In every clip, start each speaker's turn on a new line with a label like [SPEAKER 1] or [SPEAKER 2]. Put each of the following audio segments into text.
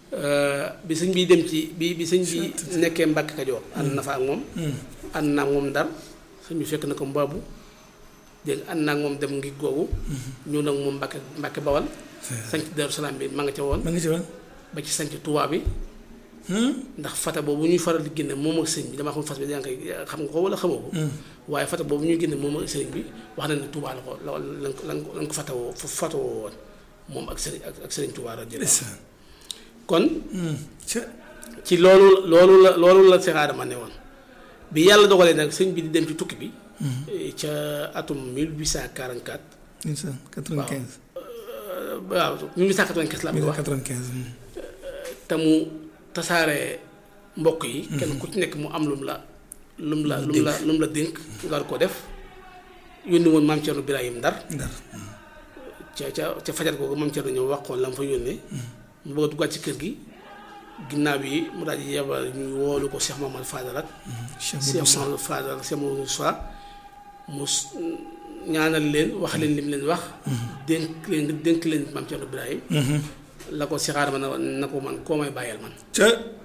[SPEAKER 1] bi sëñ bi dem ci bi bi sëñ bi nekkee Mbàkke Kajoor ànd na fa ak moom ànd naa ak moom Ndar sëñ bi fekk na ko mbaabu dégg ànd naa ak moom dem ngi googu ñëw nag moom Mbàkke Mbàkke Bawal sanc Daaru Salaam bi ma nga ca woon
[SPEAKER 2] ma ngi ci woon
[SPEAKER 1] ba ci sanc Tuubaa bi ndax fata boobu ñuy faral di génne moom ak sëñ bi damaa xam fas bi yaa ngi koy xam nga ko wala xamoo ko waaye fata boobu ñuy génne moom ak sëñ bi wax na ne Tuubaa la ko la lañ ko lañ ko fatawoo fatawoo woon moom ak sëriñ ak sëriñ Tuubaa radiyallaahu kon ci loolu loolu la loolu la Seex Aadama ne woon bi yàlla dogalee nag sëñ bi di dem ci tukki bi ca atum 1844
[SPEAKER 2] 1895
[SPEAKER 1] waaw 1895 la bi wax
[SPEAKER 2] 95
[SPEAKER 1] te mu tasaare mbokk yi kenn ku ci nekk mu am lum la lum la lum la lum la dénk nga war koo def yónni woon maam Cerno Birahim Ndar
[SPEAKER 2] Ndar
[SPEAKER 1] ca ca ca fajar googu maam Cerno ñëw wax ko la mu fa yónnee mu bëgg a duggaat ci kër gi ginnaaw yi mu daal di yebal ñu woolu ko Cheikh Mamadou Fadal ak Cheikh Mamadou Fadal Cheikh Mamadou Moussa mu ñaanal leen wax leen lim leen wax dénk leen dénk leen maam Cerno Birahim la ko Seex Aadama na na ko man koo may bàyyeel man
[SPEAKER 2] ca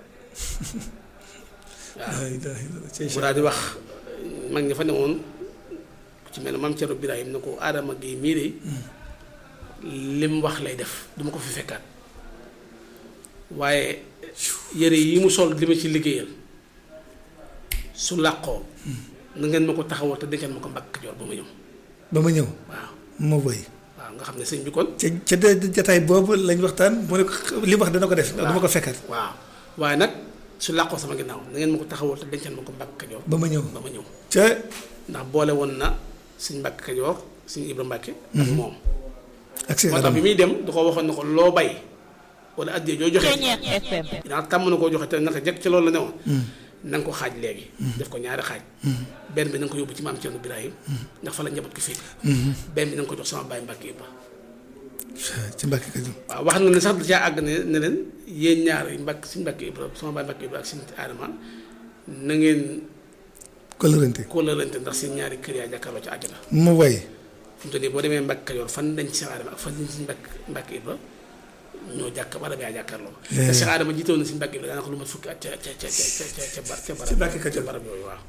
[SPEAKER 1] waaw mu daal di wax mag ña fa newoon ku ci mel ne maam Cerno Birahim na ko Aadama gi mii de lim wax lay def duma ko fi fekkaat waaye yére yi mu sol li ma ci liggéeyal su làqoo na ngeen ma ko taxawal te denkeen ma ko Mbàkke Kajoor ba ma ñëw
[SPEAKER 2] ba ma ñëw
[SPEAKER 1] waaw
[SPEAKER 2] ma woy
[SPEAKER 1] waaw nga xam ne sëñ bi kon
[SPEAKER 2] ca ca de jataay boobu lañ waxtaan mu ne ko li wax dana ko def dama ko fekkat
[SPEAKER 1] waaw waaye nag su làqoo sama ginnaaw na ngeen ma ko taxawal te denkeen ma ko Mbàkke Kajoor
[SPEAKER 2] ba ma ñëw
[SPEAKER 1] ba ma ñëw
[SPEAKER 2] ca
[SPEAKER 1] ndax boole woon na suñ Mbàkke Kajoor suñ Ibra Mbàkke ak moom
[SPEAKER 2] ak Seex
[SPEAKER 1] moo tax
[SPEAKER 2] Aadama
[SPEAKER 1] bi muy dem du ko waxoon na ko loo bay wala addee joo joxe dinaa tàmm na koo joxe te naka jekk ci loolu la ne woon na nga ko xaaj léegi def ko ñaari xaaj benn bi na nga ko yóbbu ci maam Cerno Birahim ndax fa la njaboot ko fekk benn bi na nga ko jox sama baay Mbàkke Ibra
[SPEAKER 2] ci Mbàkke Kajoor
[SPEAKER 1] waaw wax na ne sax da caa àgg ne ne leen yéen ñaar yi Mbàkke suñ Mbàkke Ibra sama baay Mbàkke Ibra ak suñ Aadama na ngeen
[SPEAKER 2] kolërante
[SPEAKER 1] kóolalante ndax seen ñaari kër yaa jàkkaarloo ci àjjana
[SPEAKER 2] ma woy
[SPEAKER 1] fu mu toll nii boo demee Mbàkke Kajoor fan dañ ci Seex Aadama ak fan dañ ci Mbàkke Mbàkke Ibra ñoo jàkk barab yaa jàkkaarloo te Seex Aadama jiitoon na si Mbàkke Ibra daanaka lu mat fukki at ca ca ca ca ca ca bar ca barab
[SPEAKER 2] Ci Mbàkke Kajoor.
[SPEAKER 1] ca barab yooyu waaw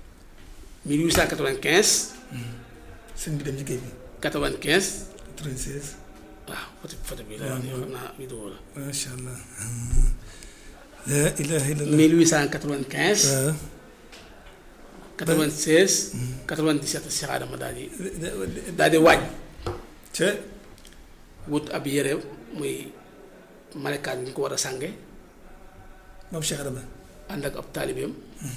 [SPEAKER 1] 1895
[SPEAKER 2] sëñ bi dem ci géej bi
[SPEAKER 1] 95
[SPEAKER 2] 96
[SPEAKER 1] waaw photo photo bi la wax xam naa vidéo la
[SPEAKER 2] macha allah la ilaha illallah
[SPEAKER 1] 1895
[SPEAKER 2] waaw
[SPEAKER 1] 96 97 Seex Aadama daal di daal di waaj
[SPEAKER 2] ca
[SPEAKER 1] wut ab yére muy malekaan bi ñu ko war a sànge
[SPEAKER 2] moom Cheikh Adama
[SPEAKER 1] ànd ak ab taalibeem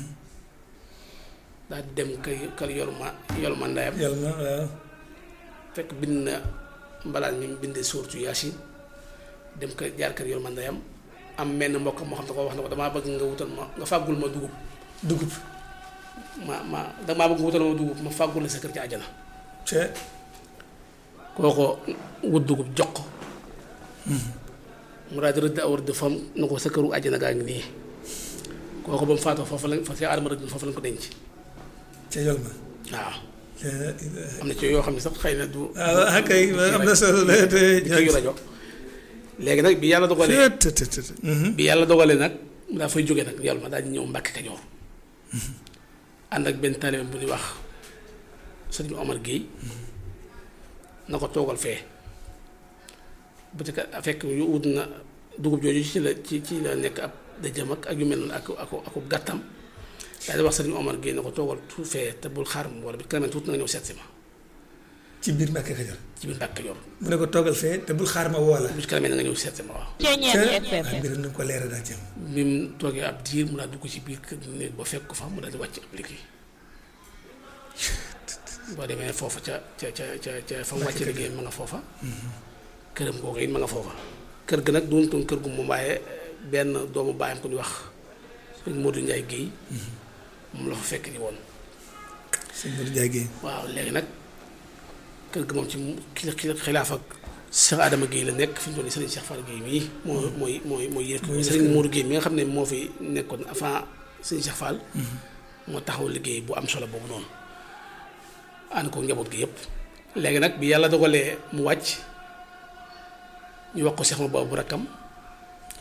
[SPEAKER 1] daal di dem kër kër yor ma yor ma ndeyam
[SPEAKER 2] yàlla na waaw
[SPEAKER 1] fekk bind na mbalaan mi mu bindee suurtu yaasin dem kër jaar kër yor ma ndeyam am menn mbokk moo xam ne ko wax na ko damaa bëgg nga wutal ma nga fàggul ma dugub
[SPEAKER 2] dugub
[SPEAKER 1] ma ma damaa bëgg nga wutal ma dugub ma fàggul la sa kër ci àjjana
[SPEAKER 2] ca
[SPEAKER 1] kooko wut dugub jox ko mu daal di rëdd aw rëdd fam na ko sa këru àjjana gaa ngi nii kooko ba mu faatoo foofu lañ fa si aadama rëdd foofu lañ ko denc
[SPEAKER 2] ca yol ma
[SPEAKER 1] waaw
[SPEAKER 2] la ilaha
[SPEAKER 1] am na ci yoo xam ne sax xëy na du
[SPEAKER 2] ah kay am na solo la te
[SPEAKER 1] di ko yu rajo léegi nag bi yàlla dogalee
[SPEAKER 2] te te te
[SPEAKER 1] bi yàlla dogalee nag mu daa fay jógee nag yàlla ma daal di ñëw Mbàkke Kajoor ànd ak benn taalibe bu ñuy wax sëriñ Omar Guèye na ko toogal fee bu ci ka fekk yu wut na dugub jooju ci la ci ci la nekk ab dëjëm ak ak yu mel noonu ak ak ak gàttam daal di wax sëriñ Omar Guèye na ko toogal tuut fee te bul xaar ma wala bi kanamee tuut na nga ñëw seet si ma
[SPEAKER 2] ci biir Mbàkke Kajoor
[SPEAKER 1] ci biir Mbàkke Kajoor
[SPEAKER 2] mu ne ko toogal fee te bul xaar ma woo la
[SPEAKER 1] bu ci kanamee na nga ñëw seet si ma waaw.
[SPEAKER 2] ca waaw mbiram ni nga ko leeral daal jëm
[SPEAKER 1] bi mu toogee ab diir mu daal dugg ci biir kër néeg ba fekk ko fa mu daal di wàcc ab liggéey boo demee foofa ca ca ca ca ca fa mu wàcc liggéey ma nga foofa këram googu it ma nga foofa kër ga nag doontoon kër gu moom waaye benn doomu baayam ko di wax sëñ Modou Ndiaye Guèye moom la fa fekk ni woon
[SPEAKER 2] sëñ Modou Ndiaye Guèye
[SPEAKER 1] waaw léegi nag kër ga moom ci ki ki xilaaf ak Cheikh Adama Guèye la nekk fi mu toll nii Serigne Cheikh Fall Guèye mii moo mooy mooy mooy yëf
[SPEAKER 2] Mooy yëf
[SPEAKER 1] Serigne Modou Guèye mi nga xam ne moo fi nekkoon avant Serigne Cheikh Fall moo taxaw liggéey bu am solo boobu noonu ànd ko njaboot gi yëpp léegi nag bi yàlla dogalee mu wàcc ñu wax ko Cheikh ma boobu rakkam